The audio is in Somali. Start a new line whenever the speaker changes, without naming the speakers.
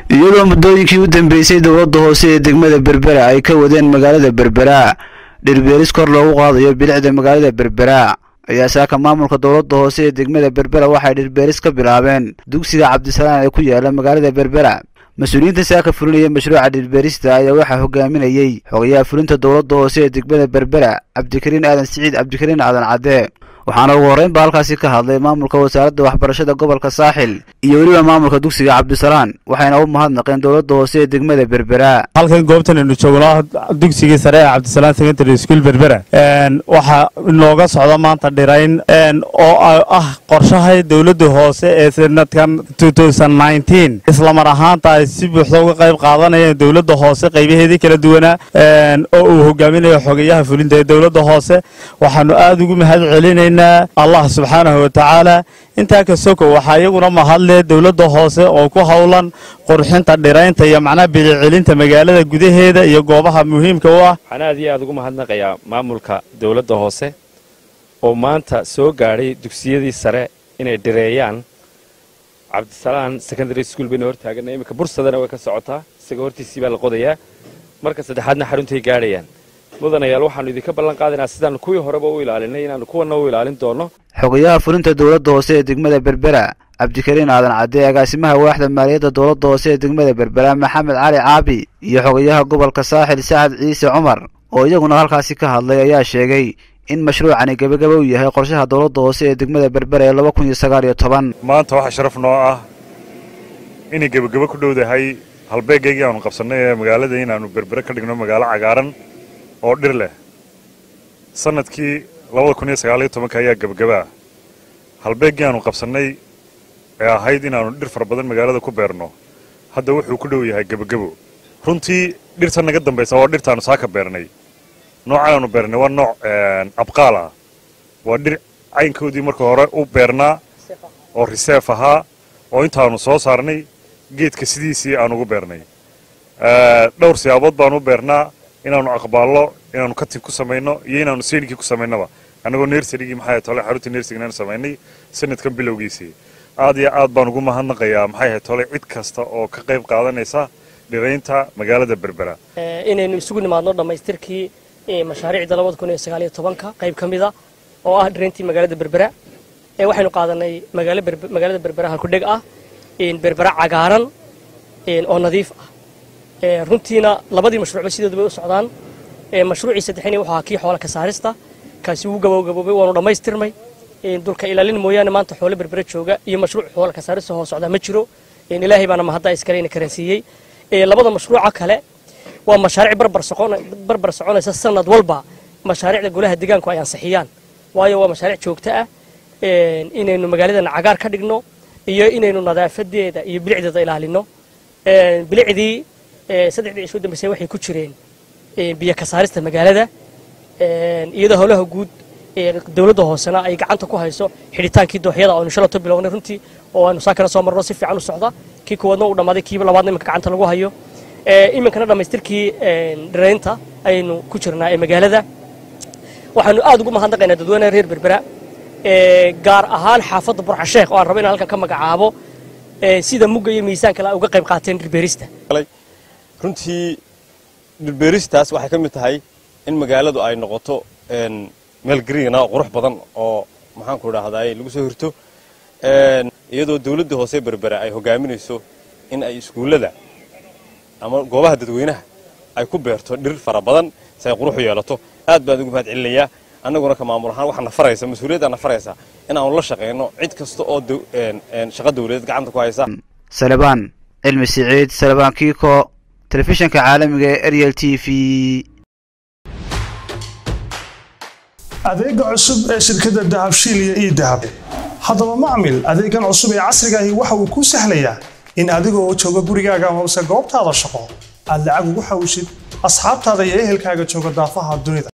iyadoo muddooyinkii u dambeysay dowladda hoose ee degmada berbera ay ka wadeen magaalada berbera dhirbeeris kor loogu qaadayo bilicda magaalada berbera ayaa saaka maamulka dowladda hoose ee degmada berbera waxay dhirbeeris ka bilaabeen dugsiga cabdisalaan ee ku yaala magaalada berbera mas-uuliyiinta saaka fulinaya mashruuca dhirbeerista ayaa waxaa hogaaminayey xogayaha fulinta dowladda hoose ee degmada berbera cabdikariin aadan siciid cabdikariin aadan cadde waxaana ugu horreyn ba halkaasi ka hadlay maamulka wasaaradda waxbarashada gobolka saaxil iyo weliba maamulka dugsiga cabdisalaan waxayna u mahadnaqeen dowladda hoose ee degmada berbera
halkan goobtan aynu joogno dugsigii sare ee cabdisalaan secondary school berbera waxaa inooga socda maanta dhirayn oo ah qorshaha dowladda hoose ee sanadkan islamar ahaanta ay si buuxda uga qayb qaadanayeen dowladda hoose qaybaheedii kala duwanaa oo uu hogaaminayo xogayaha fulinta ee dowladda hoose waxaanu aada ugu mahad celinaynaa allah subxaanahu watacaala intaa ka soko waxaa iyaguna mahadle dowladda hoose oo ku howlan qurxinta dhiraynta iyo macnaha bilicelinta magaalada gudaheeda iyo goobaha muhiimka u ah
waxaan aad iyo aad ugu mahadnaqayaa maamulka dowladda hoose oo maanta soo gaadhay dugsiyadii sare inay dhireeyaan cabdisalaan secondary school bayna hortaaganay iminka bursadana way ka socotaa isaga hortiisii baa la qodayaa marka saddexaadna xaruntay gaadhayaan mudanayaal waxaanu idinka ballan qaadaynaa sidaanu kuwii horeba u ilaalinay inaanu kuwanna u ilaalin doonno
xogayaha fulinta dowladda hoose ee degmada berbera cabdikariin aadan cadde agaasimaha waaxda maaliyadda dowladda hoose ee degmada berbera maxamed cali caabi iyo xogayaha gobolka saaxil sacad ciise cumar oo iyaguna halkaasi ka hadlay ayaa sheegay in mashruucani gebagaba u yahay qorshaha dowladda hoose ee degmada berbera ee laba kun iyo sagaal iyo toban
maanta waxaa sharaf noo ah inay gebagabo ku dhowdahay halbeegaygii aanu qabsannay ee magaalada inaannu berbere ka dhigno magaalo cagaaran oo dhir leh sanadkii labada kun iyo sagaaliyo tobanka ayaa gebagaba ah halbeeggii aanu qabsannay ee ahayd inaannu dhir fara badan magaalada ku beerno hadda wuxuu ku dhow yahay gebagabo runtii dhirta naga dambaysa waa dhirtaannu saaka beernay noocan aanu beernay waa nooc abqaal ah waa dhir caynkoodii marka hore u beernaa oo riseef ahaa oo intaannu soo saarnay geedka sidiisii aan ugu beernay dhowr siyaabood baanu u beernaa inaannu aqbaallo inaannu katib ku samayno iyo inaannu seydhigii ku samaynaba annagoo nersarigii maxay tole xaruntii nersigan samaynay sanadkan bilowgiisii aad iyo aad baan ugu mahadnaqayaa maxay ahayd tole cid kasta oo ka qayb qaadanaysa dhiraynta magaalada berbera
inaynu isugu nimaadno dhammaystirkii mashaariicda labada kun iyo sagaaliyo tobanka qayb ka mida oo ah dhirayntii magaalada berbera waxaynu qaadanay magaalada berbera halkudheg ah berbera cagaaran oo nadiif ah runtiina labadii mashruucba sidoodu bay u socdaan mashruucii saddexini wuxuu ahaa kii xoola ka saarista kaasi wuu gabowgaboobay waanu dhammaystirnay dulka ilaalin mooyaane maanta xoolo berbera jooga iyo mashruuc xoola ka saarista hoo socdaa ma jiro ilaahay baana mahadda iskalena karansiiyey labada mashruuca kale waa mashaariic barbar soconaysa sanad walba mashaariicda golaha deegaanku ay ansixiyaan waayo waa mashaariic joogto ah inaynu magaaladana cagaar ka dhigno iyo inaynu nadaafadeeda iyo bilicdeeda ilaalino bilicdii saddexdii cisho dambeysay waxay ku jireen biyo ka saarista magaalada iyadoo howlaha guud dowladda hoosena ay gacanta ku hayso xidhitaankii dooxyada oo aynu shalato bilownay runtii oo aynu saakana soo marno si fiican u socda kii kuwaadna uu dhammaaday kiiba labaadna iminka gacanta lagu hayo iminkana dhammaystirkii dhiraynta ayaynu ku jirnaa ee magaalada waxaanu aad ugu mahadnaqaynaa dadweynaha reer berbera gaar ahaan xaafadda burxasheekh oo aan rabo inaan halkan ka magacaabo sida mugga iyo miisaan kale ay uga qayb qaateen dhirbeerista
runtii dhirbeeristaas waxay ka mid tahay in magaaladu ay noqoto meel gariina oo qurux badan oo maxaanku idhaahdaay lagu soo hirto iyadoo dawladda hoose berbera ay hogaaminayso in ay iskuullada ama goobaha dadweynaha ay ku beerto dhir fara badan si ay qurux u yeelato aad baan ugu mahad celinayaa annaguna ka maamul ahaan waxaa na faraysa mas-uuliyaddaa na faraysa in aanu la shaqayno cid kasta oo shaqo dawladeed gacanta ku haysa
salebaan cilmi siciid salebaan kiiko telefishinka caalamiga ee ariel t v
adeega cusub ee shirkadda dahabshiil iyo ii dahab haddaba macmil adeegan cusub ee casrigaahi waxa uu kuu sahlayaa in adigoo jooga gurigaaga hoose goobtaada shaqo aad lacag ugu xawshid asxaabtaada iyo ehelkaaga jooga daafaha dunida